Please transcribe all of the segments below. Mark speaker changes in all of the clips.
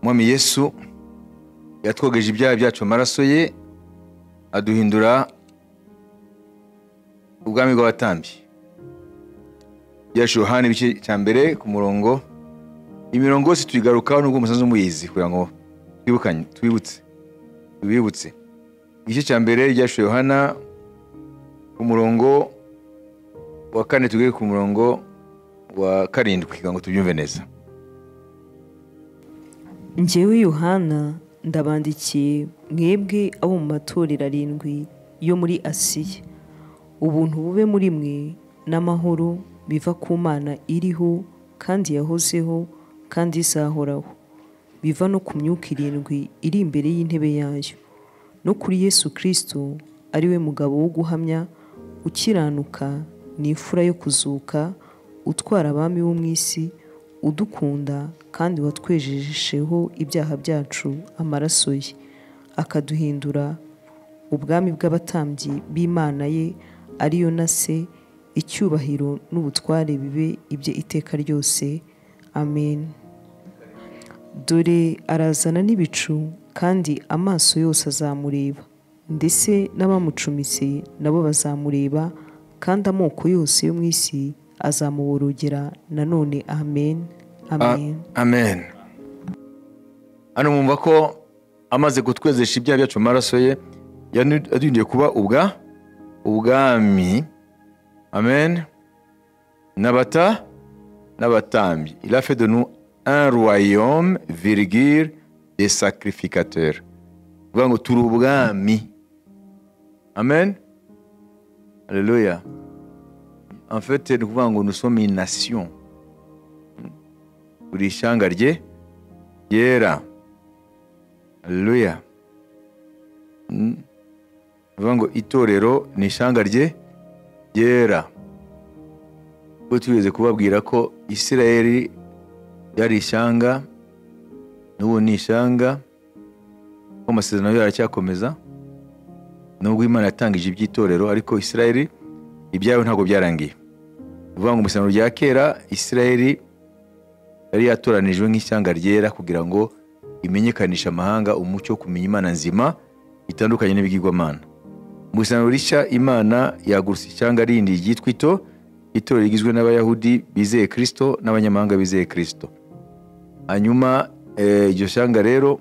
Speaker 1: mwami yesu yatwogeje ibyaha byacu amaraso ye aduhindura ubwami bw'abatambyi byacu yohani ibice cya mbere ku murongo imirongo yose tuyigarukaho nubwo umusanzu w'umuyizi kugira ngo twibukanye twibutse tubibutse igice cya mbere ryacu yohana ku murongo wa kane tuge ku murongo wa karindwi kugira ngo tubyumve neza
Speaker 2: njyewe yohana ndabandikiye mwebwe abo mu matorero arindwi yo muri asiya ubuntu bube muri mwe n'amahoro biva ku mana iriho kandi yahozeho kandi izahoraho biva no ku myuka irindwi iri imbere y'intebe yayo no kuri yesu kirisito ariwe mugabo wo guhamya ukiranuka ni imfura yo kuzuka utwara abami bo mu isi udukunda kandi watwejesheho ibyaha byacu amaraso ye akaduhindura ubwami bw'abatambyi b'imana ye ariyo na se icyubahiro n'ubutware bibe ibye iteka ryose amen dore arazana n'ibicu kandi amaso yose azamureba ndetse n'abamucumise nabo bazamureba kandi amoko yose yo mu isi azamuborogera nanone amen amen
Speaker 1: amen hano mwumva ko amaze kutwezesha ibyaha byacu mu maraso ye yaduhinduye kuba ubwa ubwami amen nabata n'abatambyi ilafe de nous un royaume virgule des sacrificateurs kuvuga ngo turi ubwami amen haleluya en fait ni ukuvuga ngo nusome inasiyo buri ishyanga rye ryera haleluya bivuga ngo itorero ni ishyanga rye ryera ubwo tugeze kubabwira ko isirayeli yari ishyanga n'ubu ni ishyanga ko amasezerano yaracyakomeza nubwo imana yatangije iby'itorero ariko isirayeli ibyawe ntabwo byarangiye bivuga ngo umusaruro rya kera isirayeli yari yatoranijwe nk'ishyanga ryera kugira ngo imenyekanishe amahanga umucyo wo kumenya imana nzima itandukanye n'ibigirwamana mu isano rishya imana yagurutse ishyanga rindi ryitwa ito itorero rigizwe n'abayahudi bizeye kirisito n'abanyamahanga bizeye kirisito hanyuma iryo shyanga rero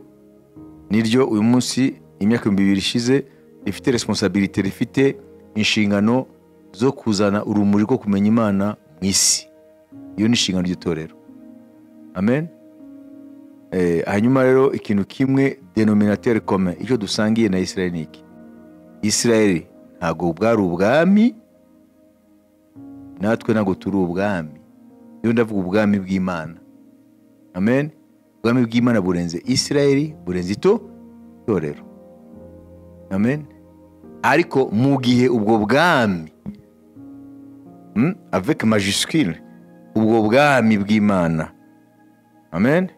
Speaker 1: niryo uyu munsi imyaka ibihumbi bibiri ishize rifite responsabilite rifite inshingano zo kuzana urumuri rwo kumenya imana mu isi iyo ni inshingano ry'itorero amen hanyuma rero ikintu kimwe denominateur kome icyo dusangiye na isirayeli ni iki isirayeli ntabwo bwari ubwami natwe ntabwo turi ubwami iyo ndavuga ubwami bw'imana amen ubwami bw'imana burenze isirayeli burenze ito itorero amen ariko mu gihe ubwo bwami avec majuscule ubwo bwami bw'imana amen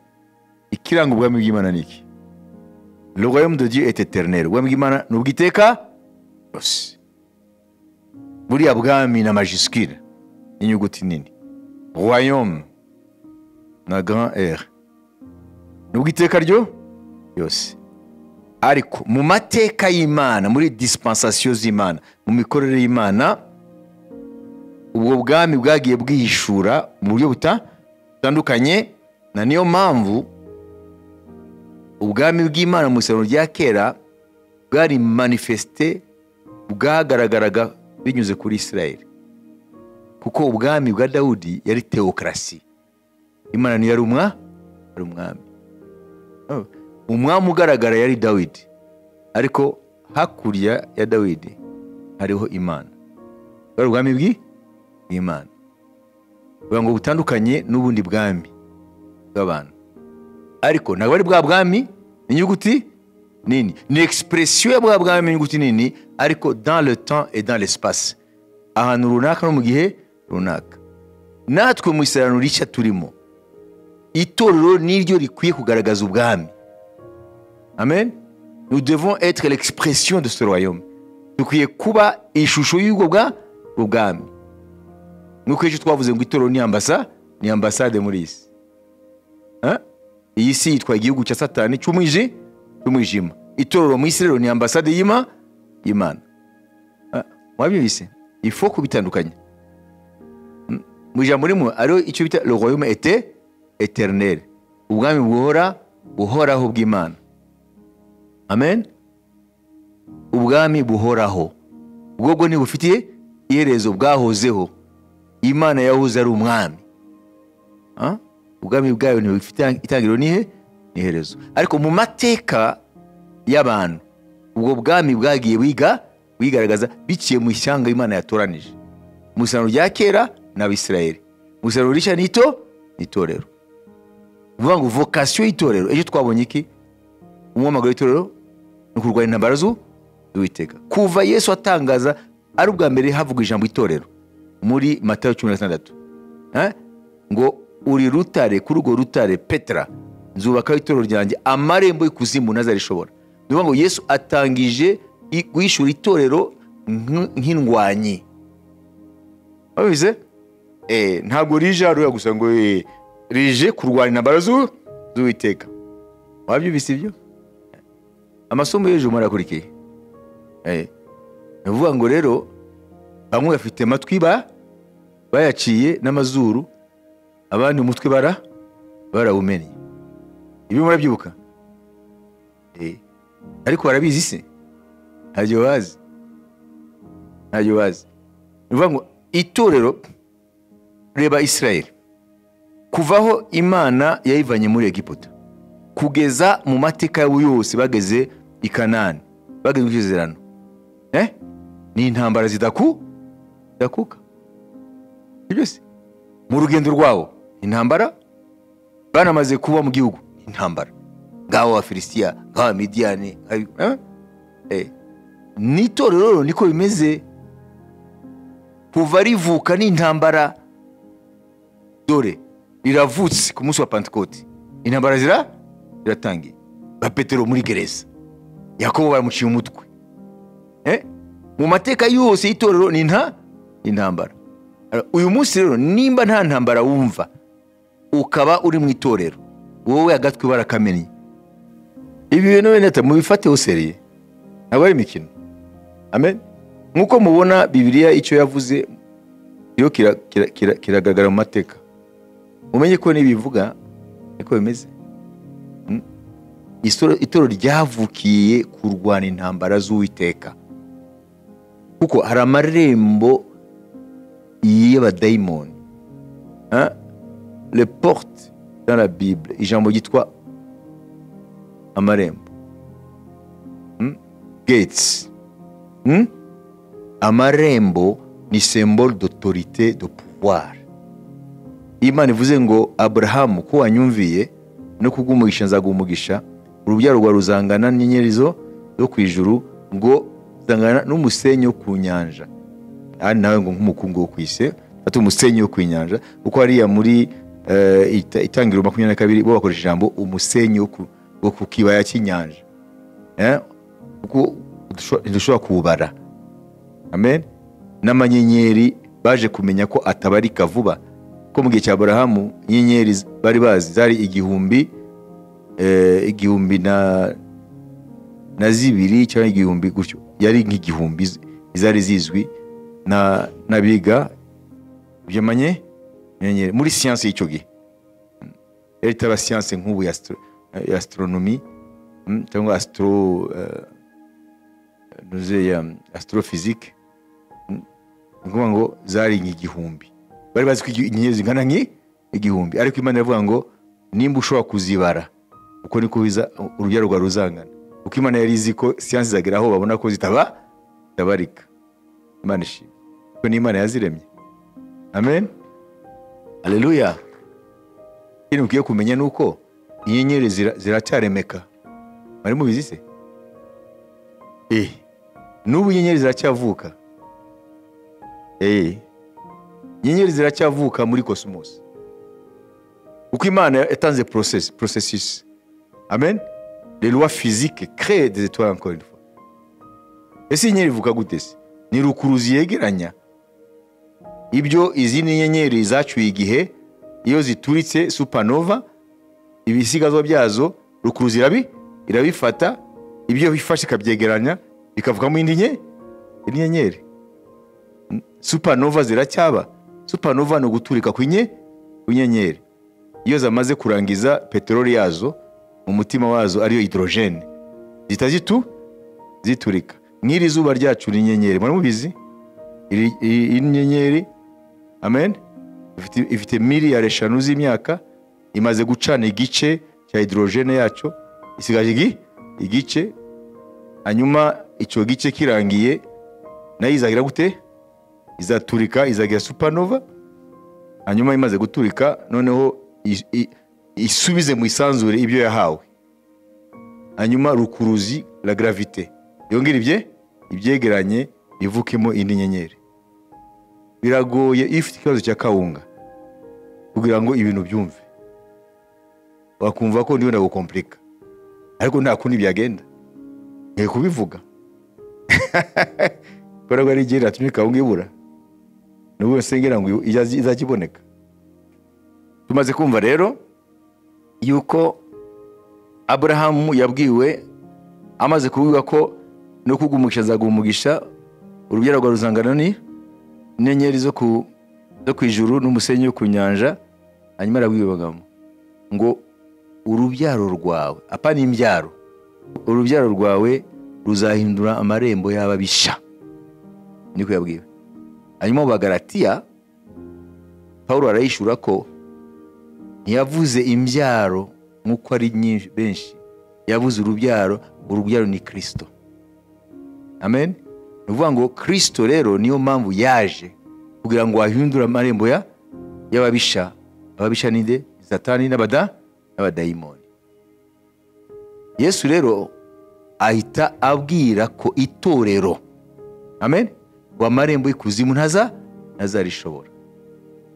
Speaker 1: ikiranga ubwami bw'imana ni iki le royaume de dieu est éternel ubwami bw'imana ni ubwiteka yose buriya bwami na majuscule n'inyuguti nini royaume na grand r ni ubwiteka ryo yose ariko mu mateka y'imana muri dispensation z'imana mu mikorere y'imana ubwo bwami bwagiye bwihishura mu buryo butandukanye na niyo mpamvu ubwami bw'imana mu isano rya kera bwari manifesite bwagaragaraga binyuze kuri isirayeli kuko ubwami bwa dawudi yari tewokarasi imana niyo ari umwami umwami ugaragara yari dawidi ariko hakurya ya dawidi hariho imana bwari ubwami bwi bw'imana bivuga ngo butandukanye n'ubundi bwami bw'abantu ariko ntabwo ari bwa bwami ni inyuguti nini ni egisipuresiyo ya bwa bwami inyuguti nini ariko dans le temps et dans l'espace ahantu runaka no mu gihe runaka natwe mu isarano rishya turimo itorero niryo rikwiye kugaragaza ubwami amen nous devons être l'expression de ce royaume dukwiye kuba ishusho y'ubwo bwami nk'uko ejo twavuze ngo itorero ni ambasa ni ambasade muri isi iyi si yitwa igihugu cya satani cy'umwiji cy'umwijima itorero mu isi rero ni ambasade y'ima y'imana Ah, mwabyumvise ifo kubitandukanya Mm, mu ijambo rimwe ariho icyo bita le royaume ete eternel ubwami buhora buhoraho bw'imana amen ubwami buhoraho ubwobwo ntibufitiye iherezo bwahozeho imana yahoze ari umwami Ah? ubwami bwayo ntibufite itangiriro nihe n'iherezo ariko mu mateka y'abantu ubwo bwami bwagiye bwiga bwigaragaza biciye mu ishyanga imana yatoranije mu isano rya kera ni abisirayeli mu isano rishya nito ni itorero ni ukuvuga ngo vokasiyo y'itorero ejo twabonye iki umuhamagaro w'itorero ni ukurwanya intambara zu- z'uwiteka kuva yesu atangaza ari ubwa mbere havugwa ijambo itorero muri matayo cumi na gatandatu Eh? ngo uri rutare kuri urwo rutare petera nzubakaho itorero ryanjye amarembo y'ikuzimu ntazarishobora ni ukuvuga ngo yesu atangije i- guhishura itorero nk- nk'indwanyi wabivuze Eh, ntabwo rije hariya gusa ngo eh, rije kurwanya intambara z'u- z'uwiteka wabyumvise ibyo amasomo y'ejo murakurikiye Eh, ni ukuvuga ngo rero bamwe bafite amatwi ba bayaciye n'amazuru abandi umutwe bara barawumenye ibyo murabyibuka Eh, ariko barabizi se ntabyo bazi ntabyo bazi ni ukuvuga ngo itorero reba isirayeli kuvaho imana yayivanye muri egiputa kugeza mu mateka yabo yose bageze i kanani bageze mu isezerano Eh? ni intambara zidaku zidakuka Sibyo se? mu rugendo rwabo intambara banamaze kuba mu gihugu intambara ngaho abafilisitiya ngaho abamidiyani ngaho- eh? Eh. n'itorero rero niko bimeze kuva rivuka n'intambara dore riravutse ku munsi wa pantekoti intambara zira ziratangiye ba petero muri gereza yakobo baramuciye umutwe Eh? mu mateka yose y'itorero ni nta intambara uyu munsi rero nimba nta ntambara wumva ukaba uri mu itorero wowe agatwi barakamenye ibi bintu bene mubifateho seriye ntabwo ari imikino amen nk'uko mubona bibiliya icyo yavuze rero kira- kira- kira- kiragaragara mu mateka mumenye ko n'ibivuga niko bimeze Mm. Isoro- itorero ryavukiye kurwana intambara z'uwiteka kuko hari amarembo y'abadayimoni Hein? le porte dans la bible ijambo ryitwa amarembo Hmm? gates Hmm? amarembo ni symbole d'autorité de pouvoir imana ivuze ngo aburahamu ko wanyumviye no kubw'umugisha nzagumugisha urubyaro rwawe ruzangana n'inyenyeri zo zo ku ijuru ngo zangana n'umusenyi wo ku nyanja ari nawe ngo nk'umukungu wo ku isi ati umusenyi wo ku nyanja kuko hariya muri eh, ita- itangiriro makumyabiri na kabiri bo bakoresha ijambo umusenyi wo ku- wo ku kibaya cy'inyanja Eh? kuko udusho- ntidushobora kuwubara amen n'amanyenyeri baje kumenya ko atabarika vuba ko mu gihe cya aburahamu inyenyeri z- bari bazi zari igihumbi eh, igihumbi na na zibiri cyangwa igihumbi gutyo yari nk'igihumbi z- zari zizwi na n'abiga byamanye nyenyeri muri siyansi y'icyo gihe yari itaba siyansi nk'ubu ya astro- ya astronomy mm, cyangwa astro eh, nuze ya astrophysique Mm, ni ukuvuga ngo zari nk'igihumbi bari bazi ko igi- inyenyeri zingana nki- igihumbi ariko imana iravuga ngo nimba ushobora kuzibara uko niko biza urubyaro rwawe ruzangana kuko imana yari izi ko siyansi izagera aho babona ko zitaba zitabarika imana ishimwe kuko ni imana yaziremye amen aleluya ikindi mukwiye kumenya ni uko inyenyeri zira- ziracyaremeka mwari mubizi se Eh, n'ubu inyenyeri ziracyavuka Eh, inyenyeri ziracyavuka muri kosimosi kuko imana yatanze process, processus amen les lois physiques créent des étoiles encore une fois ese inyenyeri ivuka gute se ni rukuruzi yegeranya ibyo izindi nyenyeri zacyuye igihe iyo zituritse supanova ibisigazwa byazo rukuruzi irabi irabifata ibyo bifashe ikabyegeranya bikavugamo indi nke indi nyenyeri supanova ziracyaba supanova ni uguturika kw'inye kw'inyenyeri iyo zamaze kurangiza peteroli yazo mu mutima wazo ariyo hidorogene zihita zitu ziturika nk'iri zuba ryacu ni inyenyeri muri mubizi iri iyi nyenyeri amen ifite- ifite miliyari eshanu z'imyaka imaze gucana igice cya hidorogene yacyo isigaje igi- igice hanyuma icyo gice kirangiye nayo izagira gute izaturika izagira supanova hanyuma imaze guturika noneho i- i- isubize mu isanzure ibyo yahawe hanyuma rukuruzi la gravite yongere ibye ibyegeranye bivukemo indi nyenyeri biragoye iyo ufite ikibazo cya kawunga kugira ngo ibintu byumve wakumva ko ndiho ndagukomplika ariko nta kundi byagenda nkwiye kubivuga kubera ko ari igihe natumye kawunga ibura n'ubu se ngira ngo izaza- izajya iboneka tumaze kumva rero yuko aburahamu yabwiwe amaze kuvuga ko no kugumugisha azagumugisha urubyaro rwa ruzangano ni inyenyeri zo ku zo ku ijuru n'umusenyi wo ku nyanja hanyuma arabwibagamo ngo urubyaro rwawe apa ni imbyaro urubyaro rwawe ruzahindura amarembo y'ababisha niko yabwiwe hanyuma mu bagaratiya pawulo arayishura ko ntiyavuze imbyaro nk'uko ari nyinshi benshi yavuze urubyaro urubyaro ni kirisito amen ni ukuvuga ngo kirisito rero niyo mpamvu yaje kugira ngo ahindure amarembo ya y'ababisha ababisha ni nde satani n'abada n'abadayimoni yesu rero ahita abwira ko itorero amen ngo amarembo y'ikuzimu ntaza ntazarishobora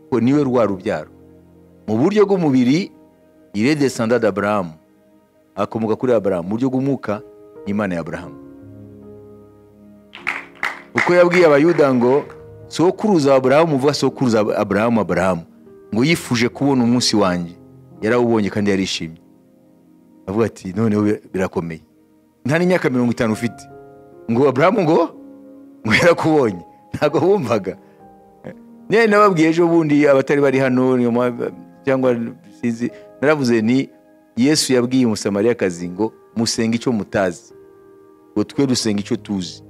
Speaker 1: kuko niwe rwa rubyaro mu buryo bw'umubiri ire desanda d'aburahamu akomoka kuri aburahamu mu buryo bw'umwuka ni imana ya aburahamu uko yabwiye abayuda ngo sokuruza aburahamu uvuga sokuruza aburahamu aburahamu ngo yifuje kubona umunsi wanjye yarawubonye kandi yarishimye avuga ati noneho bi- birakomeye nta n'imyaka mirongo itanu ufite ngo aburahamu ngo ngo yarakubonye ntabwo wumvaga niyo nababwiye ejo bundi abatari bari hano niyo mpamvu- cyangwa sinzi naravuze ni yesu yabwiye umusamariyakazi ngo musenge icyo mutazi ngo twe dusenga icyo tuzi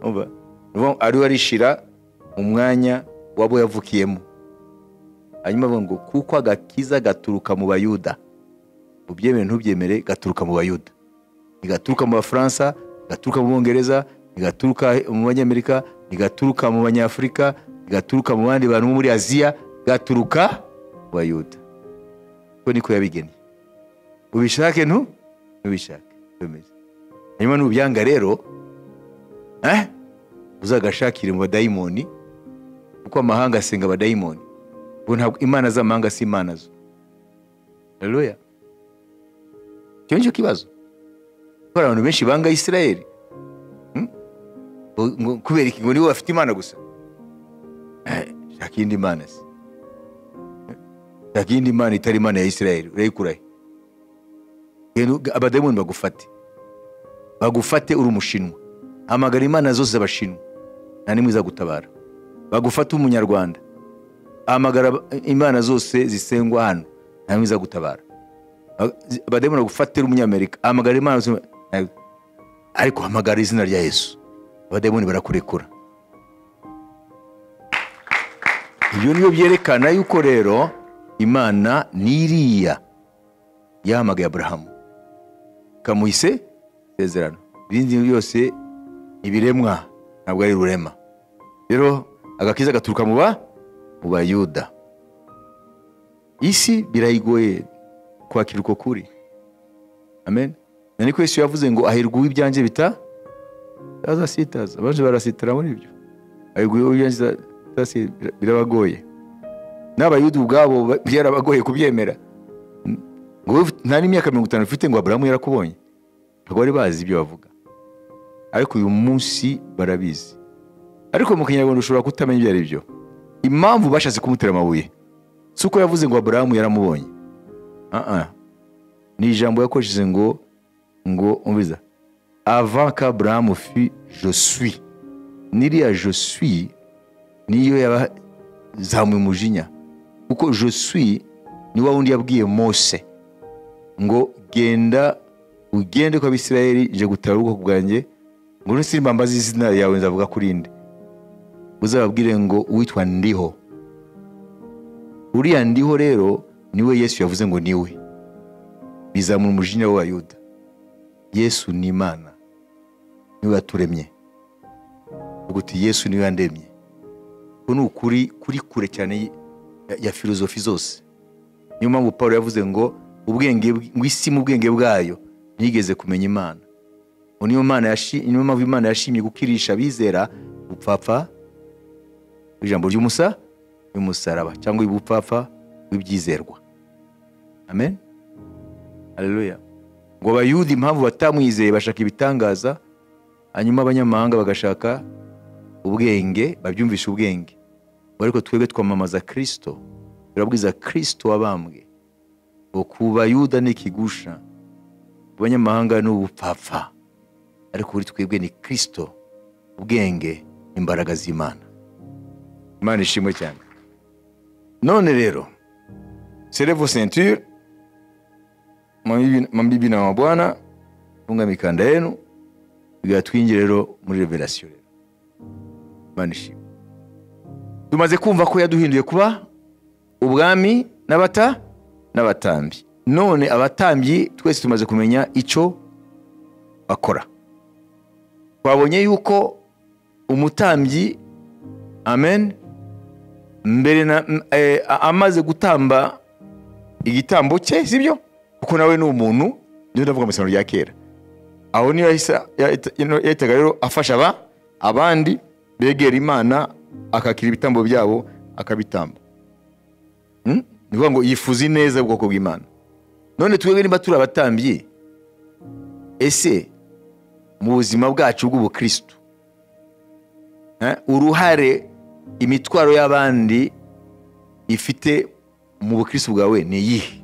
Speaker 1: Urumva? Ni ukuvuga ngo ariwe arishira mu mwanya wabo yavukiyemo hanyuma avuga ngo kuko agakiza gaturuka mu bayuda ubyemere ntubyemere gaturuka mu bayuda ntigaturuka mu bafaransa ntigaturuka mu bongereza ntigaturuka mu banyamerika ntigaturuka mu banyafurika ntigaturuka mu bandi bantu bo muri aziya gaturuka mu bayuda ko niko yabigeneye ubishake ntu ntubishake bimeze hanyuma nubyanga rero eh? uzagashakire mu badayimoni kuko amahanga asenga abadayimoni ubwo ntabwo imana z'amahanga si imana zo haleluya icyo ni cyo kibazo kuko hari abantu benshi banga isirayeli Hmm? Ngo- ngo- kubera iki ngo nibo bafite imana gusa Eh, shaka iyindi mana se Eh, shaka iyindi mana itari imana ya isirayeli urayikurahe abadayimoni bagufate bagufate uri umushinwa hamagara imana zose z'abashinwa nta n'imwe izagutabara bagufate uri umunyarwanda hamagara imana zose zisengwa hano nta n'imwe izagutabara abadayimoni bagufatira umunyamerika hamagara imana zose- ariko hamagara izina rya yesu abadayimoni barakurekura ibyo ni byo byerekana yuko rero imana n'iriya yahamagaye aburahamu ikamuhise isezerano ibindi byose ibiremwa ntabwo ari rurema rero agakiza gaturuka mu ba mu bayuda isi birayigoye kwakira uko kuri amen na niko yesu yavuze ngo ahirwa uw'ibyanjye bita bitazasitaza abanje barasitara muri ibyo ahirwa uw'ibyanjye bita- bitasi- bira- birabagoye n'abayuda ubwabo ba- byarabagoye kubyemera Mm. ngo wowe ufite- nta n'imyaka mirongo itanu ufite ngo aburahamu yarakubonye ntabwo bari bazi ibyo bavuga ariko uyu munsi barabizi ariko mu kinyarwanda ushobora kutamenya ibyo ari byo impamvu bashatse kumutera amabuye si uko yavuze ngo aburahamu yaramubonye Ah, ah. ni ijambo yakoresheje ngo ngo umviza ava kaburahamu fi josui n'iriya josui niyo yabazamuye umujinya kuko josui ni wa wundi yabwiye mose ngo genda ugende kwa abisirayeli je gutara ubwoko bwanjye ngo nisimbambaze izina yawe nzavuga kuri nde uzababwire ngo uwitwa ndiho uriya ndiho rero niwe yesu yavuze ngo niwe bizamura umujinya w'abayuda yesu ni imana niwe yaturemye uvuga uti yesu niwe yandemye uku ni ukuri kuri kure cyane ya- ya filozofi zose niyo mpamvu paul yavuze ngo ubwenge bw- ngo isi mu bwenge bwayo ntiyigeze kumenya imana ubu niyo Imana yashi- niyo mpamvu imana yashimye gukirisha abizera ubupfapfa ijambo ry'umusa y'umusaraba cyangwa ubupfapfa w'ibyizerwa amen haleluya ngo abayuda impamvu batamwizeye bashaka ibitangaza hanyuma abanyamahanga bagashaka ubwenge babyumvisha ubwenge ngo ariko twebwe twamamaza kirisito turabwiza kirisito wabambwe ngo ku bayuda ni ikigusha ku banyamahanga ni ubupfapfa ariko kuri twebwe ni kirisito ubwenge imbaraga z'imana imana ishimwe cyane none rero serevo senture mabibi- mabibi na mabwana funga mikanda yenu biga twinjire rero muri revelation rero imana ishimwe tumaze kumva ko yaduhinduye kuba ubwami n'abata n'abatambyi none abatambyi twese tumaze kumenya icyo bakora twabonye yuko umutambyi amen mbere na m- eh, a- amaze gutamba igitambo cye sibyo kuko nawe ni umuntu niyo ndavuga mu isano rya kera aho niyo yahise- yahita- ino- yahitaga rero afasha aba abandi begera imana akakira ibitambo byabo akabitamba Hmm? ni ukuvuga ngo yifuza ineza ubwoko bw'imana none twebwe niba turi abatambyi ese mu buzima bwacu bw'ubukristu eh, uruhare imitwaro y'abandi ifite mu bukristo bwawe ni iyihe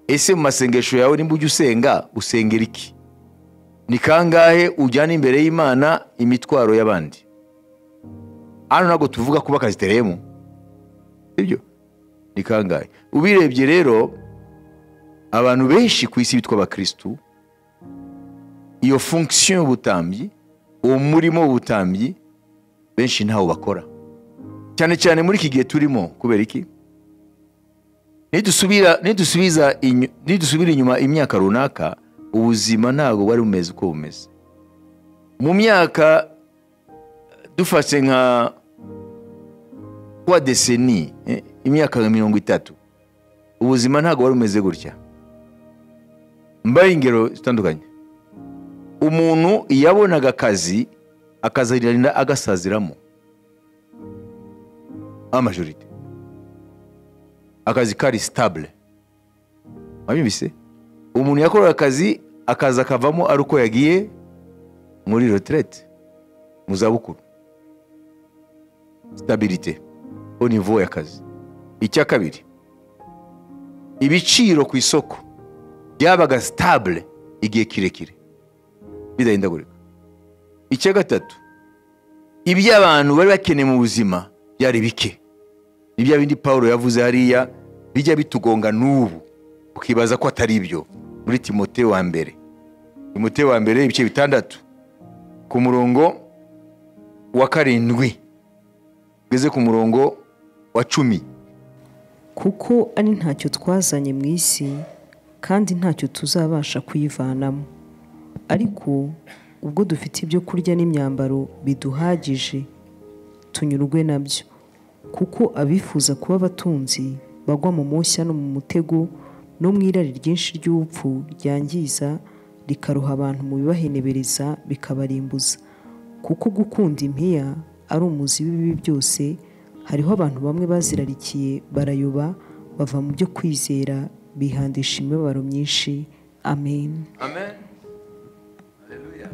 Speaker 1: ese mu masengesho yawe nimba ujya usenga usengera iki ni kangahe ujyana imbere y'imana imitwaro y'abandi hano ntabwo tuvuga kuba akazitereyemo sibyo ni kangahe ubirebye rero abantu benshi ku isi bitwa abakirisitu iyo fonction y'ubutambyi uwo murimo w'ubutambyi benshi ntawo bakora cyane cyane muri iki gihe turimo kubera iki nidusubira nidusubiza inyu- nidusubira inyuma imyaka runaka ubuzima ntabwo bwari bumeze uko bumeze mu myaka dufashe nka kwa deseni eh, imyaka nka mirongo itatu ubuzima ntabwo bwari bumeze gutya mbaye ingero zitandukanye umuntu yabonaga akazi akazarinda agasaziramo amajorite akazi kari sitabule wabyumvise umuntu yakoraga akazi akazi akavamo ari uko yagiye muri reterete mu zabukuru sitabirite au niveau y'akazi icya kabiri ibiciro ku isoko byabaga sitabule igihe kirekire bidahindagurika icya gatatu ibyo abantu bari bakeneye mu buzima byari bike ni bya bindi paul yavuze hariya bijya bitugonga n'ubu ukibaza ko atari ibyo muri timote wa mbere timote wa mbere ibice bitandatu ku murongo wa karindwi ugeze ku murongo wa cumi
Speaker 2: kuko ari ntacyo twazanye mu isi kandi ntacyo tuzabasha kuyivanamo ariko ubwo dufite ibyo kurya n'imyambaro biduhagije tunyurwe nabyo kuko abifuza kuba abatunzi bagwa mu mushya no mu mutego no mu irari ryinshi ry'ubupfu ryangiza rikaruha abantu mu bibahenebereza bikabarimbuza kuko gukunda impiya ari umuzi w'ibibi byose hariho abantu bamwe bazirarikiye barayoba bava mu byo kwizera bihandisha imibabaro myinshi amen
Speaker 1: amen haleluya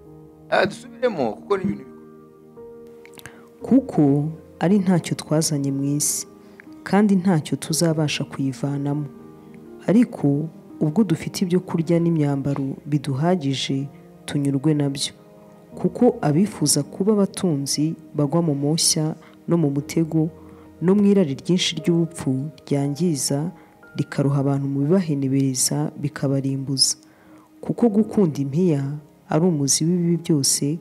Speaker 1: dusubiremo kuko ni ibintu bikomeye.
Speaker 2: kuko ari ntacyo twazanye mu isi kandi ntacyo tuzabasha kuyivanamo ariko ubwo dufite ibyo kurya n'imyambaro biduhagije tunyurwe nabyo kuko abifuza kuba abatunzi bagwa mu moshya no mu mutego no mu irari ryinshi ry'ubupfu ryangiza rikaruha abantu mu bibahenebereza bikabarimbuza kuko gukunda impiya ari umuzi w'ibibi byose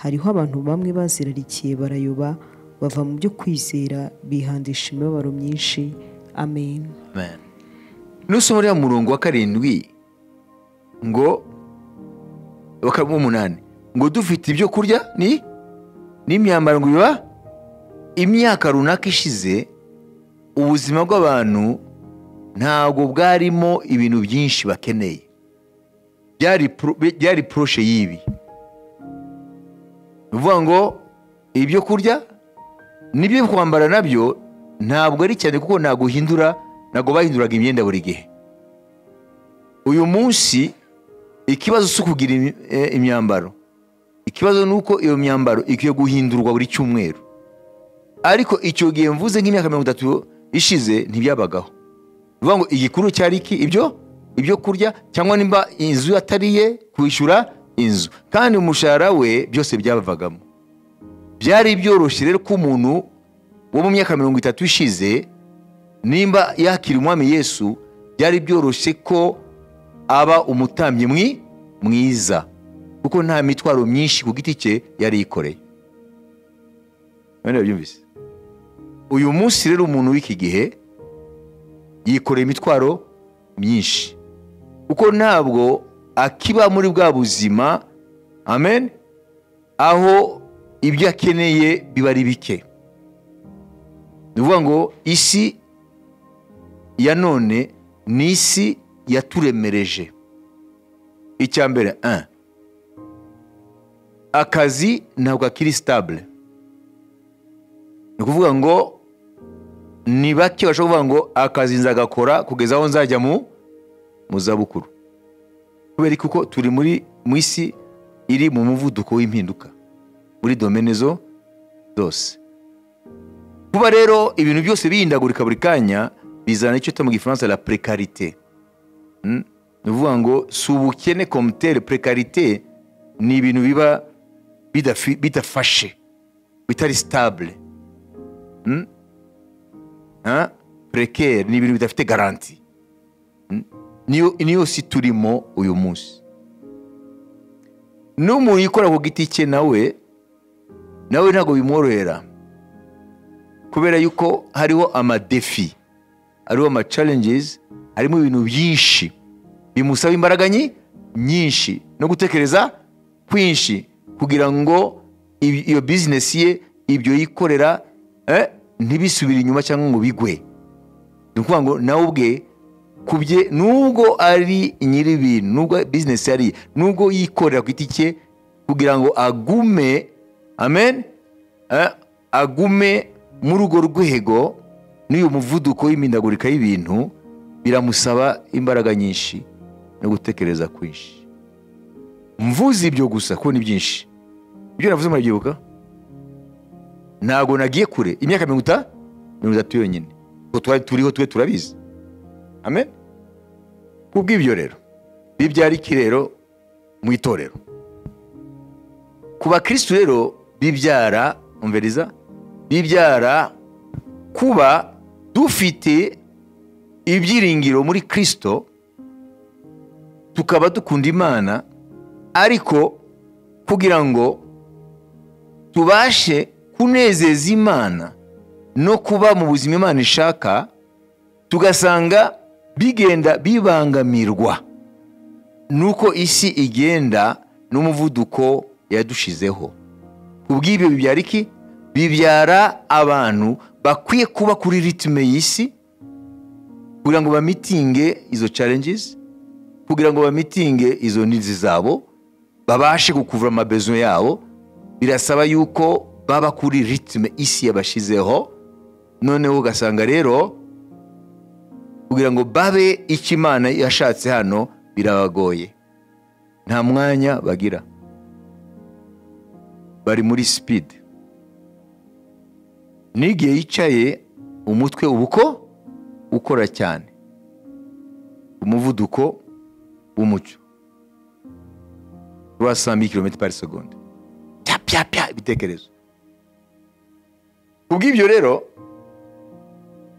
Speaker 2: hariho abantu bamwe bazirarikiye barayoba bava mu byo kwizera bihandisha imibabaro myinshi amen
Speaker 1: amen nusoma uriya murongo wa karindwi ngo wa kar- w'umunani ngo dufite ibyo kurya ni n'imyambaro ngo biba imyaka runaka ishize ubuzima bw'abantu ntabwo bwarimo ibintu byinshi bakeneye byari pro- byari poroshe y'ibi ni ukuvuga ngo ibyo kurya n'ibyo kwambara nabyo ntabwo ari cyane kuko ntabwo uhindura ntabwo bahinduraga imyenda buri gihe uyu munsi ikibazo si ukugira imi- eh, imyambaro ikibazo ni uko iyo myambaro ikwiye guhindurwa buri cyumweru ariko icyo gihe mvuze nk'imyaka mirongo itatu ishize ntibyabagaho ni ukuvuga ngo igikuru cyari iki ibyo ibyo kurya cyangwa nimba inzu atariye kwishyura inzu kandi umushahara we byose byabavagamo byari byoroshye rero ko umuntu wo mu myaka mirongo itatu ishize nimba yakira umwami yesu byari byoroshye ko aba umutambyi mwi mwiza kuko nta mitwaro myinshi ku giti cye yari yikoreye Abandi babyumvise uyu munsi rero umuntu w'iki gihe yikoreye imitwaro myinshi kuko ntabwo akiba muri bwa buzima amen aho ibyo akeneye biba ari bike ni ukuvuga ngo isi ya none ni isi yaturemereje icya mbere un, akazi ntabwo akiri sitabule ni ukuvuga ngo ni bake bashobora kuvuga ngo akazi nzagakora kugeza aho nzajya mu mu zabukuru kubera kuko turi muri mu isi iri mu muvuduko w'impinduka muri domene zo zose kuba rero ibintu byose bihindagurika buri kanya bizana icyo mu gifaransa la precarité Mm? ni ukuvuga ngo si ubukene komitere precarité ni ibintu biba bidafi- bidafashe bitari stable Mm? Hein? precaire ni ibintu bidafite garanti Mm? niyo niyo si turimo uyu munsi n'umuntu yikora ku giti cye nawe nawe ntabwo bimworohera kubera yuko hariho amadefi hariho amacalenges harimo ibintu byinshi bimusaba imbaraga nyi- nyinshi no gutekereza kwinshi kugira ngo ibi- iyo bizinesi ye ibyo yikorera eh, ntibisubire inyuma cyangwa ngo bigwe ni ukuvuga ngo nawe ubwe ku bye nubwo ari nyir'ibintu nubwo bizinesi yari iye, nubwo yikorera ku giti cye kugira ngo agume amen eh, agume muri urwo rwego n'uyu muvuduko w'imindagurika y'ibintu biramusaba imbaraga nyinshi no gutekereza kwinshi mvuze ibyo gusa kuko ni byinshi ibyo navuze murabyibuka ntabwo nagiye kure imyaka mirongo ita- mirongo itatu yonyine kuko twari turiho twe turabizi amen kubw'ibyo rero bibyara iki rero mu itorero ku bakirisitu rero bibyara umviriza bibyara kuba dufite ibyiringiro muri kirisito tukaba dukunda imana ariko kugira ngo tubashe kunezeza imana no kuba mu buzima imana ishaka tugasanga bigenda bibangamirwa nuko isi igenda n'umuvuduko yadushizeho kubw'ibyo bibyara iki bibyara abantu bakwiye kuba kuri ritime y'isi kugira ngo bamitinge izo challenges kugira ngo bamitinge izo nizi zabo babashe gukuvura amabezo yabo birasaba yuko baba kuri ritime isi yabashyizeho noneho ugasanga rero kugira ngo babe icyo imana yashatse hano birabagoye nta mwanya bagira bari muri sipidi n'igihe yicaye umutwe uba uko ukora cyane umuvuduko w'umucyo wa 100 km par seconde pya pya pya ibitekerezo kubw'ibyo rero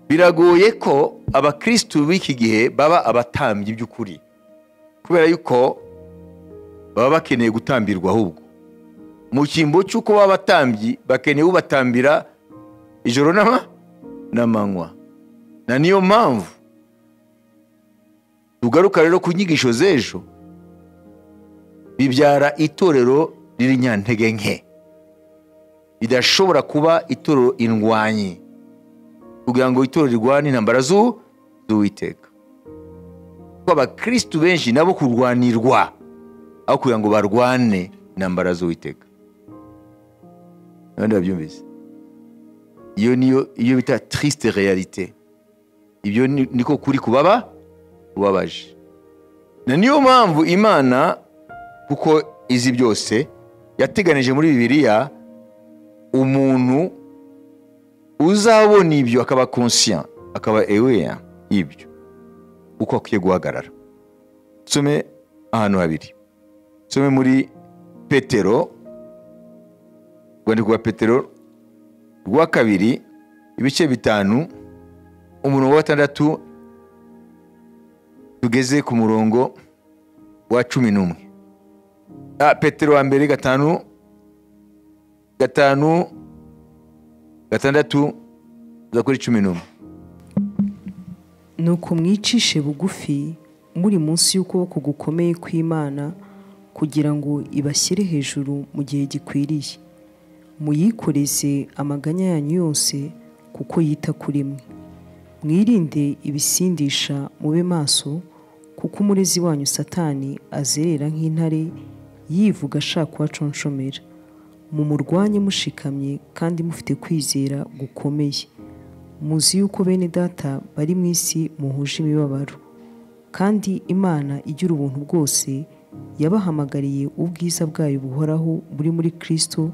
Speaker 1: biragoye ko abakristu b'iki gihe baba abatambyi by'ukuri kubera yuko baba bakeneye gutambirwa ahubwo mu cyimbo cy'uko baba abatambyi bakeneye ubatambira ijoro n'ama n'amanywa na niyo mpamvu tugaruka rero ku nyigisho z'ejo bibyara itorero ririnyantege nke ridashobora kuba itorero indwanyi kugira ngo itorero rirwane intambara z'uwiteka kuko abakirisitu benshi nabo kurwanirwa aho kugira ngo barwane intambara z'uwiteka abandi babyumvise iyo niyo iyo bita tirisite realite ibyo niko kuri kubaba ubabaje na niyo mpamvu imana kuko izi byose yateganije muri bibiliya umuntu uzabona ibyo akaba konsiya akaba eweya y'ibyo uko akwiye guhagarara nsome ahantu habiri nsome muri petero urwandiko rwa petero rwa kabiri ibice bitanu umurongo wa gatandatu tugeze ku murongo wa cumi n'umwe petero wa mbere gatanu gatanu gatandatu za kuri cumi n'umwe
Speaker 2: ni uko mwicishe bugufi muri munsi y'ukuboko gukomeye kw'imana kugira ngo ibashyire hejuru mu gihe gikwiriye muyikoreze amaganya yanyu yose kuko yita kuri mwe mwirinde ibisindisha mube maso kuko umurezi wanyu satani azerera nk'intare yivuga ashaka uwaconshomera mumurwanye mushikamye kandi mufite kwizera gukomeye muzi yuko bene data bari mu isi muhuje imibabaro kandi imana igira ubuntu bwose yabahamagariye ubwiza bwayo buhoraho buri muri kirisito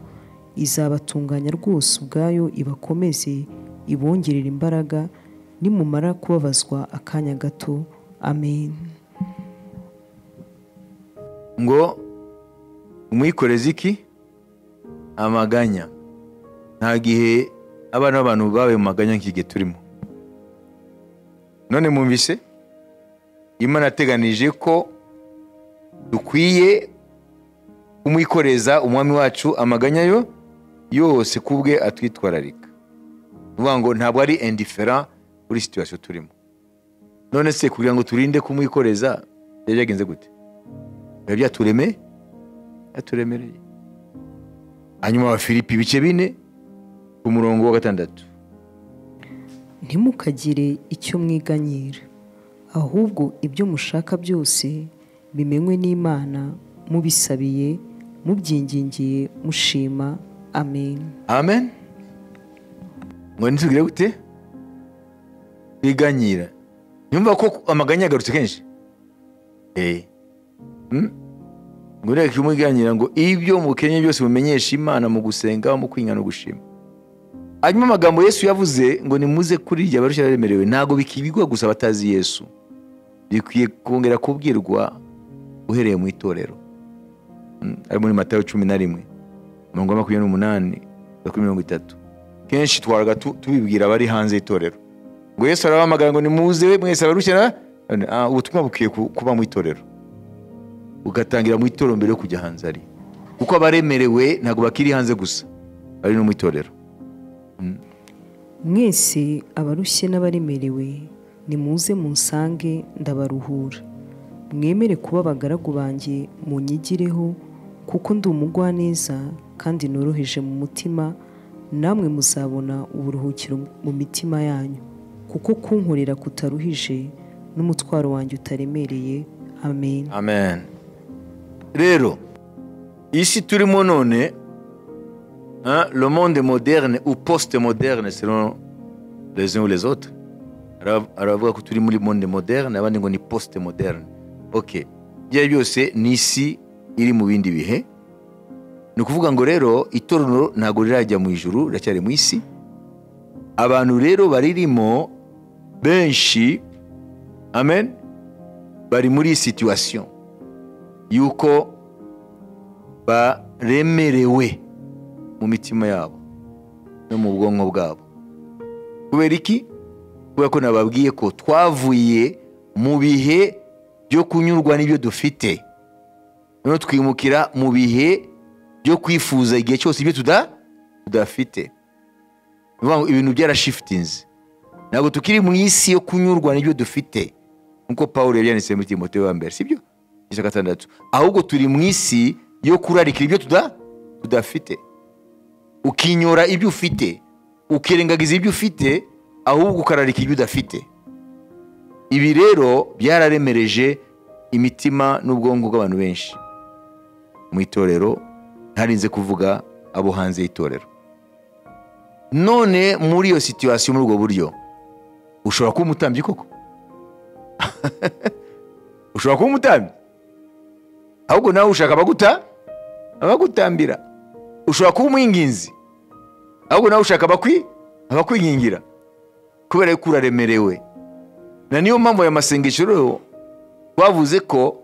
Speaker 2: izabatunganya rwose ubwayo ibakomeze ibongerera imbaraga nimumara kubabazwa akanya gato amen
Speaker 1: ngo umwikoreze iki amaganya nta gihe abana b'abantu babaye mu maganya nk'igihe turimo none mwumvise imana yateganije ko dukwiye kumwikoreza umwami wacu amaganya yo yose ku bwe atwitwararika uvuga ngo ntabwo ari indifera kuri situwasiyo turimo none se kugira ngo turinde kumwikoreza byari byagenze gute biba byatureme byaturemereye hanyuma abafilipi ibice bine ku murongo wa gatandatu
Speaker 2: ntimukagire icyo mwiganyira ahubwo ibyo mushaka byose bimenywe n'imana mubisabiye mubyingingiye mushima amen
Speaker 1: amen ngo ntitugire gute twiganyira nyumva ko amaganya yagarutse kenshi eee ngo ureke umuganira ngo ibyo mukenye byose mumenyesha imana mu gusenga mu kwinga no gushima hanyuma amagambo yesu yavuze ngo nimuze kuri irya barushya baremerewe ntabwo bikibigwa gusa abatazi yesu bikwiye kongera kubwirwa uhereye mu itorero ari muri matayo cumi na rimwe mirongo makumyabiri n'umunani kuri mirongo itatu kenshi twaraga tubibwira abari hanze y'itorero ngo yesu arabahamagara ngo nimuze mwese abarushya ubutumwa bukwiye kuba mu itorero ugatangira mu itorero mbere yo kujya hanze ari kuko abaremerewe ntabwo bakiri hanze gusa bari no mu itorero
Speaker 2: mwese abarushye n'abaremerewe nimuze munsange ndabaruhura mwemere kuba abagaragu banjye munyigireho kuko ndi umugwaneza kandi noroheje mu mutima namwe muzabona uburuhukiro mu mitima yanyu kuko kunkorera kutaruhije n'umutwaro wanjye utaremereye amen
Speaker 1: amen rero isi turimo none le monde moderne ou post moderne selon les uns ou les autres aravuga ko turi muri monde moderne abandi ngo ni post moderne ok ibyo byose ni isi iri mu bindi bihe ni ukuvuga ngo rero itorero ntabwo rirajya mu ijuru riracyari mu isi abantu rero baririmo benshi amen bari muri situwasiyo y'uko baremerewe mu mitima yabo no mu bwonko bwabo kubera iki kubera ko nababwiye ko twavuye mu bihe byo kunyurwa n'ibyo dufite noneho twimukira mu bihe byo kwifuza igihe cyose ibyo tudafite ni ukuvuga ngo ibintu byarashifitinze ntabwo tukiri mu isi yo kunyurwa n'ibyo dufite nk'uko paul yari yanditse muri timote wa mbere sibyo igice gatandatu ahubwo turi mu isi yo kurarikira ibyo tudafite ukinyora ibyo ufite ukirengagiza ibyo ufite ahubwo ukararika ibyo udafite ibi rero byararemereje imitima n'ubwonko bw'abantu benshi mu itorero ntarinze kuvuga abo hanze y'itorero none muri iyo situwasiyo muri ubwo buryo ushobora kuba umutambyi koko ushobora kuba umutambyi ahubwo nawe ushaka abaguta abagutambira ushobora kuba umwinginzi ahubwo nawe ushaka abakwigingira kubera ko uraremerewe na niyo mpamvu aya masengesho rero twavuze ko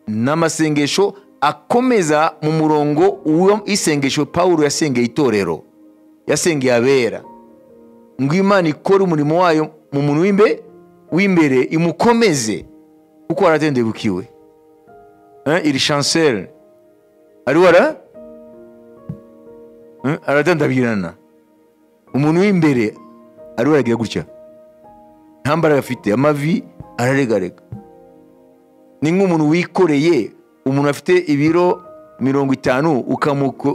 Speaker 1: ni amasengesho akomeza mu murongo w'isengesho paul yasengeye itorero yasengeye abera ngo imana ikore umurimo wayo mu muntu w'imbere imukomeze kuko waratendebukiwe iri shanseri ari wara aradandabirana umuntu w'imbere ariwe aragira gutya nta mbaraga afite amavi araregarega ni nk'umuntu wikoreye umuntu afite ibiro mirongo itanu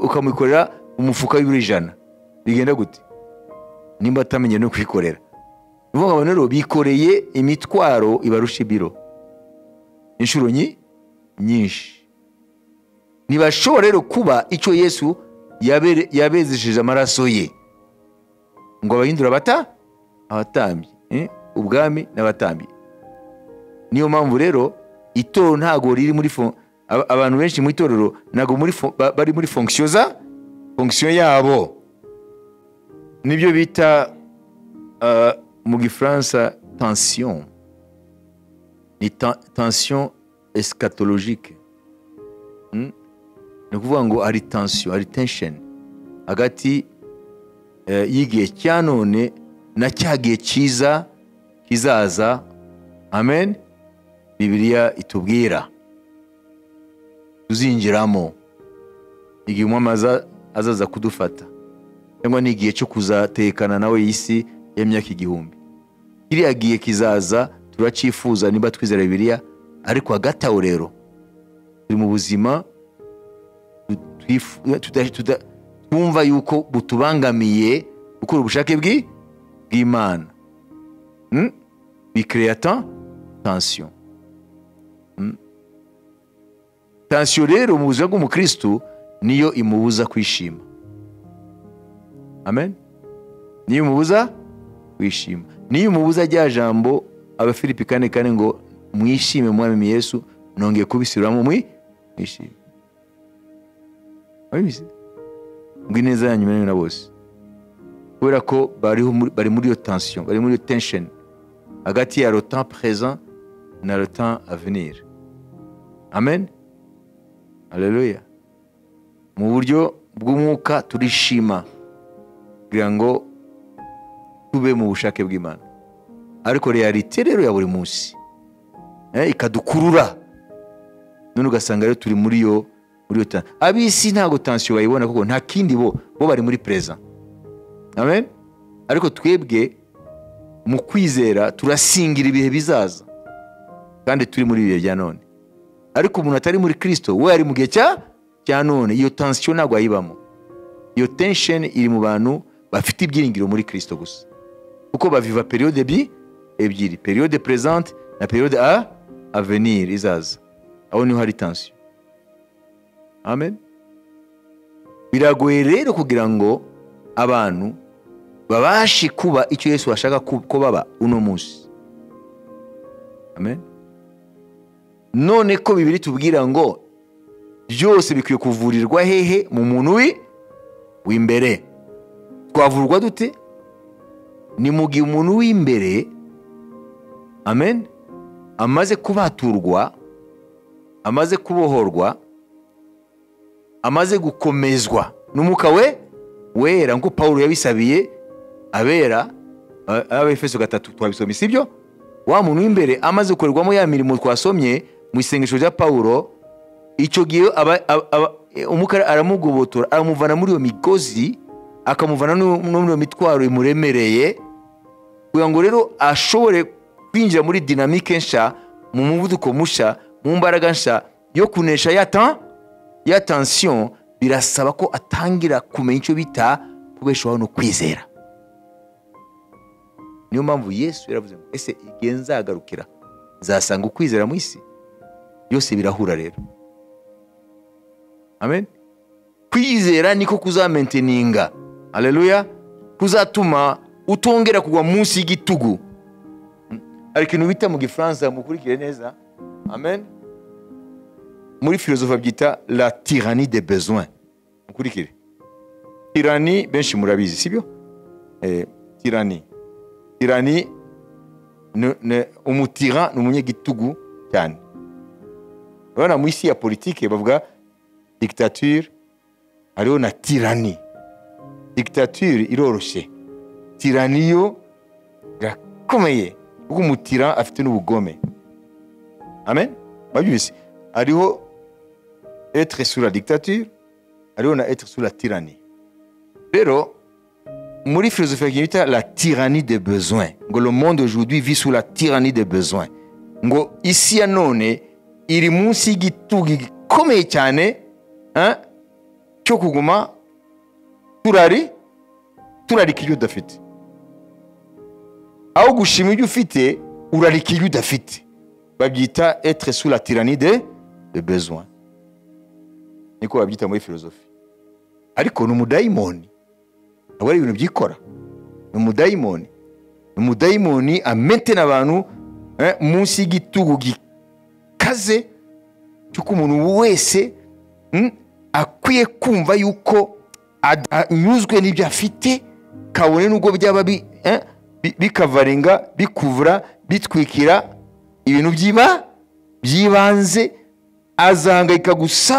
Speaker 1: ukamukorera umufuka w'ibiro ijana bigenda gute nimba atamenye no kwikorera ni ukuvuga ngo rero bikoreye imitwaro ibarusha ibiro inshuro nyinshi ntibashobora rero kuba icyo yesu yabezesheje amaraso ye ngo abahindura abata abatambyi ubwami n'abatambyi niyo mpamvu rero itorero ntabwo riri muri abantu benshi mu itorero ntabwo bari muri fonkisiyo za fonkisiyo yabo nibyo bita mu gifaransa tansiyo ni tansiyo esikatologike ni ukuvuga ngo hari tansiyo hari tensheni hagati y'igihe cya none na cya gihe cyiza kizaza amen bibiriya itubwira tuzinjiramo igihe umwamaza azaza kudufata cyangwa ni igihe cyo kuzatekana nawe y'isi y'imyaka igihumbi kiriya gihe kizaza turacyifuza niba twizera bibiriya ariko hagati aho rero turi mu buzima twumva yuko butubangamiye gukora ubushake bw'imana bikireyata tansiyo tansiyo rero mu buzima bw'umukirisitu niyo imubuza kwishima amen niyo imubuza kwishima niyo imubuza rya jambo abafilipi kane kane ngo mwishime mwami yesu nongeye kubisubiramo mwishime ngo ineza yanyu imenywe na bose kubera ko bari muri iyo tansiyo bari muri iyo tensheni hagati ya rotan perezida na rotan avenir amen aleluya mu buryo bw'umwuka turishima kugira ngo tube mu bushake bw'imana ariko realite rero ya buri munsi ikadukurura none ugasanga rero turi muri iyo ab'isi ntabwo tansiyo bayibona kuko nta kindi bo bo bari muri perezida amen ariko twebwe mu kwizera turasingira ibihe bizaza kandi turi muri ibihe bya none ariko umuntu atari muri kirisito we ari mu gihe cya none iyo tansiyo ntabwo ayibamo iyo tensheni iri mu bantu bafite ibyiringiro muri kirisito gusa kuko baviva periyode ebyiri periyode perezante na periyode a avenir izaza aho niho hari tansiyo amen biragoye rero kugira ngo abantu babashe kuba icyo yesu bashaka ko baba uno munsi amen none ko bibiri tubwira ngo byose bikwiye kuvurirwa hehe mu muntu w'imbere twavurwa dute ni mu gihe umuntu w'imbere amen amaze kubaturwa amaze kubohorwa amaze gukomezwa n'umwuka we wera nk'uko paul yabisabiye abera abefeso gatatu twabisomye si byo wa muntu w'imbere amaze gukorerwamo ya mirimo twasomye mu isengesho rya paul icyo gihe umwuka aramugobotora aramuvana muri iyo migozi akamuvana no muri iyo mitwaro imuremereye kugira ngo rero ashobore kwinjira muri dinamike nshya mu muvuduko mushya mu mbaraga nshya yo kunesha ya tansiyo birasaba ko atangira kumenya icyo bita kubeshaho no kwizera niyo mpamvu yesu yaravuze ngo ese igihe nzagarukira nzasanga ukwizera mu isi byose birahura rero amen kwizera niko kuzamenteninga aleluya kuzatuma utongera kugwa munsi y'igitugu hari ikintu bita mu gifaransa mukurikire neza amen muri filozofa byita la tirani de besoin mukurikire tirani benshi murabizi sibyo eh, tirani tirani umutira ni umunyagitugu cyane urabona mu isi ya politike bavuga dictature hariho na tirani dictature iroroshye tirani yo irakomeye kuko umutira afite n'ubugome amen babyumvise hariho etre sur la dictature hariho na etre sur la tirani rero muri philosophie bita la tyrannie des besoins ngo le monde aujourd'hui vit sous la tyrannie des besoins ngo isi ya none iri munsi y'igitugu gikomeye cyane cyo kuguma turari turarika ibyo udafite aho gushima ibyo ufite urarika ibyo udafite babyita etre sous la tyrannie de besoin niko babyita muri filozofi ariko ni umudayimoni ntabwo ari ibintu byikora ni umudayimoni ni umudayimoni ametena abantu munsi y'igitugu gikaze cy'uko umuntu wese akwiye kumva yuko anyuzwe n'ibyo afite kabone n'ubwo byaba bikavarenga bikuvura bitwikira ibintu by'iba by'ibanze azahangayika gusa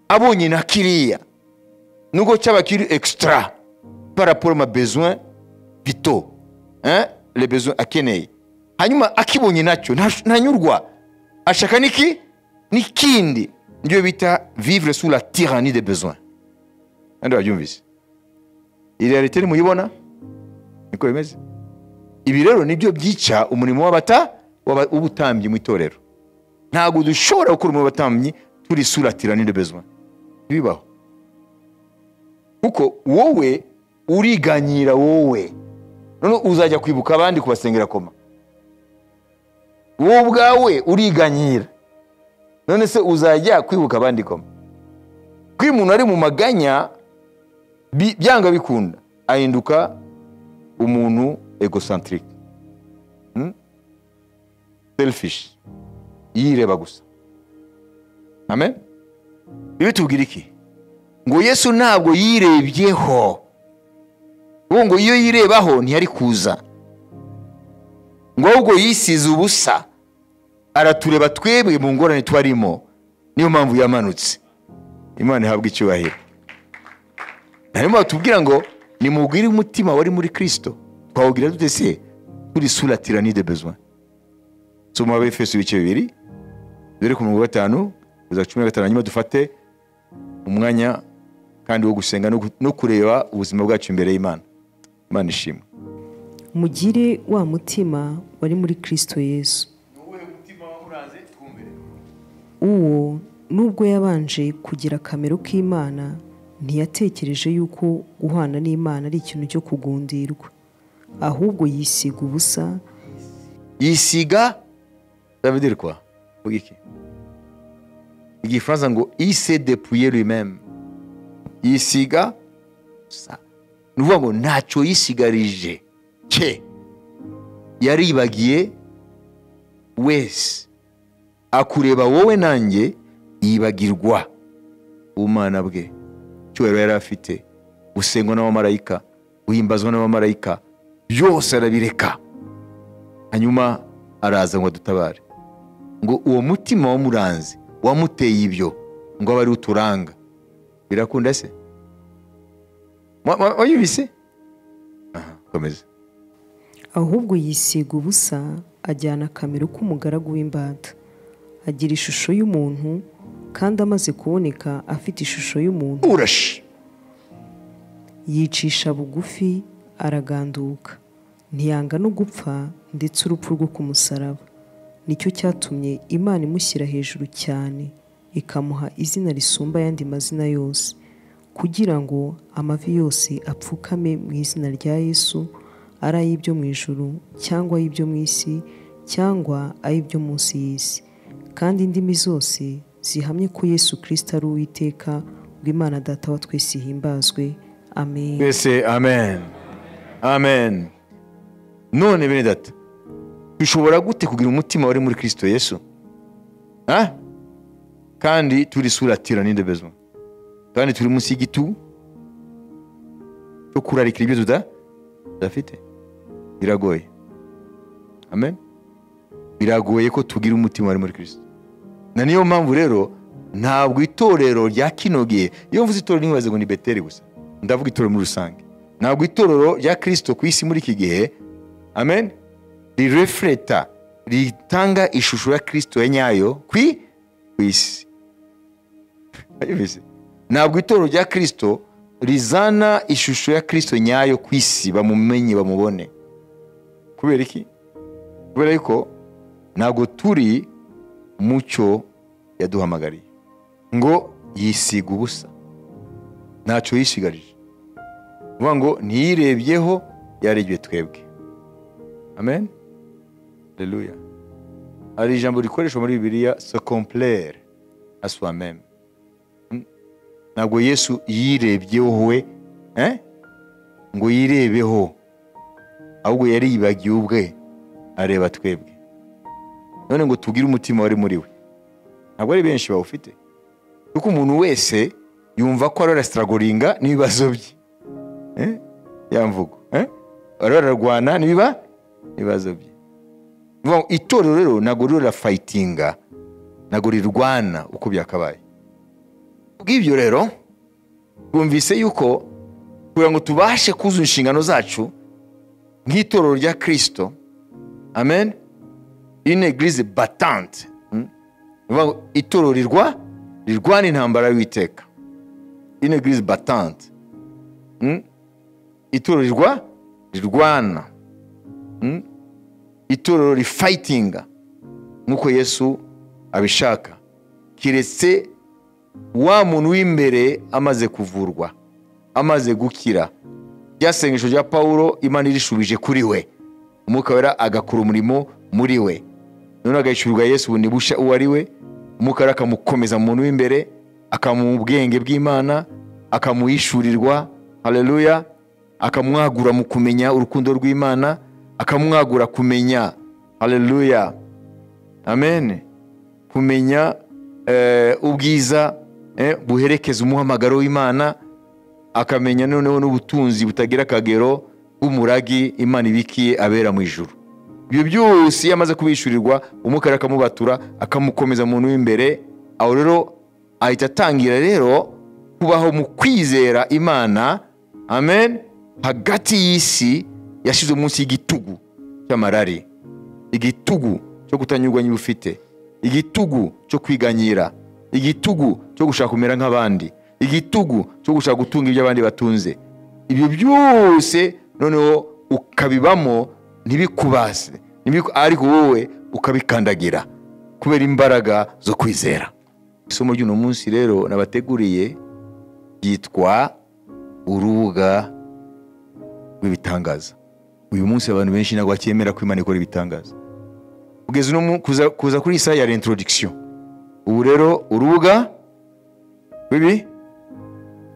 Speaker 1: abonye na kiriya nubwo cyaba kiri ekisitara paraporo ma besoin bito le besoin akeneye hanyuma akibonye nacyo ntanyurwa ashaka n'iki n'ikindi nibyo bita vivre sur la tyrannie de besoin kandi wabyumvise iyi realite nimuyibona niko bimeze ibi rero nibyo byica umurimo w'abata w'ubutambyi mu itorero ntabwo dushobora gukora umurimo w'abatambyi turi sura tyrannie de besoin ntibibaho kuko wowe uriganyira wowe none uzajya kwibuka abandi kubasengera koma wowe ubwawe uriganyira none se uzajya kwibuka abandi koma ko iyo umuntu ari mu maganya byanga bikunda ahinduka umuntu egosantirike selifishi yireba gusa amen ibi tubwira iki ngo yesu ntabwo yirebyeho ubu ngo iyo yirebaho ntiyari kuza ngo ahubwo yisize ubusa aratureba twebwe mu ngorane twarimo niyo mpamvu yamanutse imana ihabwa icyubahiro hanyuma batubwira ngo nimubwire umutima wari muri kirisito twawugira dute se turi sura tirani de besoin soma abefeso ibice bibiri dore ku mirongo gatanu kugeza cumi na gatanu hanyuma dufate umwanya kandi wo gusenga no kureba ubuzima bwacu imbere y'imana imana ishimwe
Speaker 2: mugire wa mutima wari muri kirisito yesu uwo nubwo yabanje kugira akamaro k'imana ntiyatekereje yuko guhana n'imana ari ikintu cyo kugundirwa ahubwo yisiga ubusa
Speaker 1: yisiga ndabidirwa iki igifaransa ngo ise depuye rimeme yisiga ni ukuvuga ngo ntacyo yisigarije cye yaribagiye wese akureba wowe nanjye yibagirwa ubumana bwe icyubahiro yari afite gusengwa n'abamarayika guhimbazwa n'abamarayika byose arabireka hanyuma araza ngo adutabare ngo uwo mutima wamuranze wamuteye ibyo ngo abe ari uturanga birakunda se Wa- wa- wayumvise aha komeza
Speaker 2: ahubwo yisiga ubusa ajyana akamero k'umugaragu w'imbata agira ishusho y'umuntu kandi amaze kuboneka afite ishusho y'umuntu
Speaker 1: urashe
Speaker 2: yicisha bugufi araganduka ntiyanga no gupfa ndetse urupfu rwo ku musaraba nicyo cyatumye imana imushyira hejuru cyane ikamuha izina risumba ayandi mazina yose kugira ngo amavi yose apfukame mu izina rya yesu ari ay'ibyo mu ijuru cyangwa ay'ibyo mu isi cyangwa ay'ibyo munsi y'isi kandi indimi zose zihamye ko yesu kirisita ari uwiteka bw'imana data wa twese ihimbazwe amen
Speaker 1: twese amen amen none bene data dushobora gute kugira umutima wari muri kirisito yesu Ha? kandi turi suratira n'indebezwa kandi turi munsi y'igitugu cyo kurarikira ibyo tuda- tudafite biragoye amen biragoye ko tugira umutima wari muri kirisito na niyo mpamvu rero ntabwo itorero rya kino gihe iyo mvuze itorero ntibaze ngo ni beteri gusa ndavuga itorero muri rusange ntabwo itorero rya kirisito ku isi muri iki gihe amen rirefureta ritanga ishusho ya kirisito ya nyayo ku i- ku isi Wayumvise? ntabwo itorero rya kirisito rizana ishusho ya kirisito nyayo ku isi bamumenye bamubone kubera iki kubera yuko ntabwo turi mu cyo yaduhamagariye ngo yisiga ubusa ntacyo yisigarije ni ukuvuga ngo ntiyirebyeho yarebye twebwe amen reruya hari ijambo rikoreshwa muri bibiliya sekomplere aswa meme ntabwo yesu yirebyeho we eh? ngo yirebeho ahubwo yariyibagiye ubwe areba twebwe none ngo tubwire umutima wari muri we ntabwo ari benshi bawufite kuko umuntu wese yumva ko ariwe arasitaragoringa n'ibibazo bye Eh? ya mvugo Eh? ariwe ararwana n'ibiba ibibazo bye Ni ukuvuga ngo itorero rero ntabwo rero rirafayitinga ntabwo rirwana uko byakabaye bw'ibyo rero twumvise yuko kugira ngo tubashe kuzuza inshingano zacu nk'itorero rya kirisito amen une eglise batante Mm? Ni ukuvuga ngo itorero rirwa rirwana intambara y'uwiteka une eglise batante Mm? itorero rirwa rirwana Mm? itorero rifayitinga nk'uko yesu abishaka keretse wa muntu w'imbere amaze kuvurwa amaze gukira ryasengesho rya pawulo imana irishubije kuri we umwuka wera agakora umurimo muri we none agahishurirwa yesu ubundi busha uwo ari we umwuka wera akamukomeza mu muntu w'imbere akamuha ubwenge bw'imana akamuhishurirwa hareruya akamwagura mu kumenya urukundo rw'imana akamwagura kumenya hareruya amen kumenya eh, ubwiza eh, buherekeza umuhamagaro w'imana akamenya noneho n'ubutunzi butagira akagero bw'umuragi imana ibikiye abera mu ijuru ibyo byose iyo amaze kubishyurirwa umukara akamubatura akamukomeza mu muntu w'imbere aho rero ahita atangira rero kubaho mu kwizera imana amen hagati y'isi yashyize munsi y'igitugu cy'amarari igitugu cyo kutanyurwa niba ufite igitugu cyo kwiganyira igitugu cyo gushaka kumera nk'abandi igitugu cyo gushaka gutunga ibyo abandi batunze ibyo byose noneho ukabibamo ntibikubase ntibiku- ariko wowe ukabikandagira kubera imbaraga zo kwizera isomo ry'uno munsi rero nabateguriye ryitwa urubuga rw'ibitangaza uyu munsi abantu benshi ntabwo bakemera ko imana ikora ibitangaza kugeza uno mu- kuza kuza kuri iyi saha ya reintroduction ubu rero urubuga rw'ibi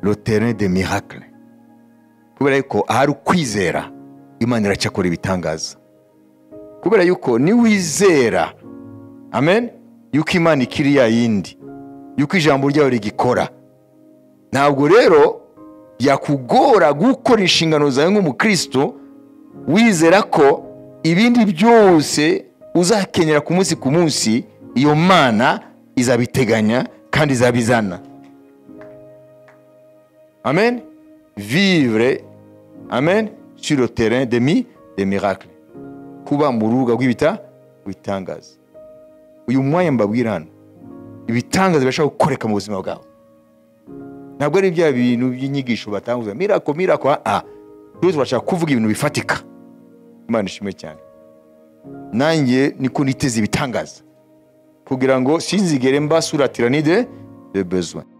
Speaker 1: roterine de miracle kubera yuko ahari ukwizera imana iracyakora ibitangaza kubera yuko niwizera amen yuko imana ikiri ya yindi yuko ijambo ryayo rigikora ntabwo rero byakugora gukora inshingano zawe nk'umukristo wizera ko ibindi byose uzakenyera ku munsi ku munsi iyo mana izabiteganya kandi izabizana amen vivre amen sur le terrain de mi de miracle kuba mu rubuga rw'ibita bitangaza uyu mwanya mbabwira hano ibitangaza birashobora gukoreka mu buzima bwawe ntabwo ari bya bintu by'inyigisho batanguza mirako mirako a rero turashaka kuvuga ibintu bifatika imana ishimwe cyane nanjye niko niteze ibitangaza kugira ngo sinzigere mbasura tiranide de bezwa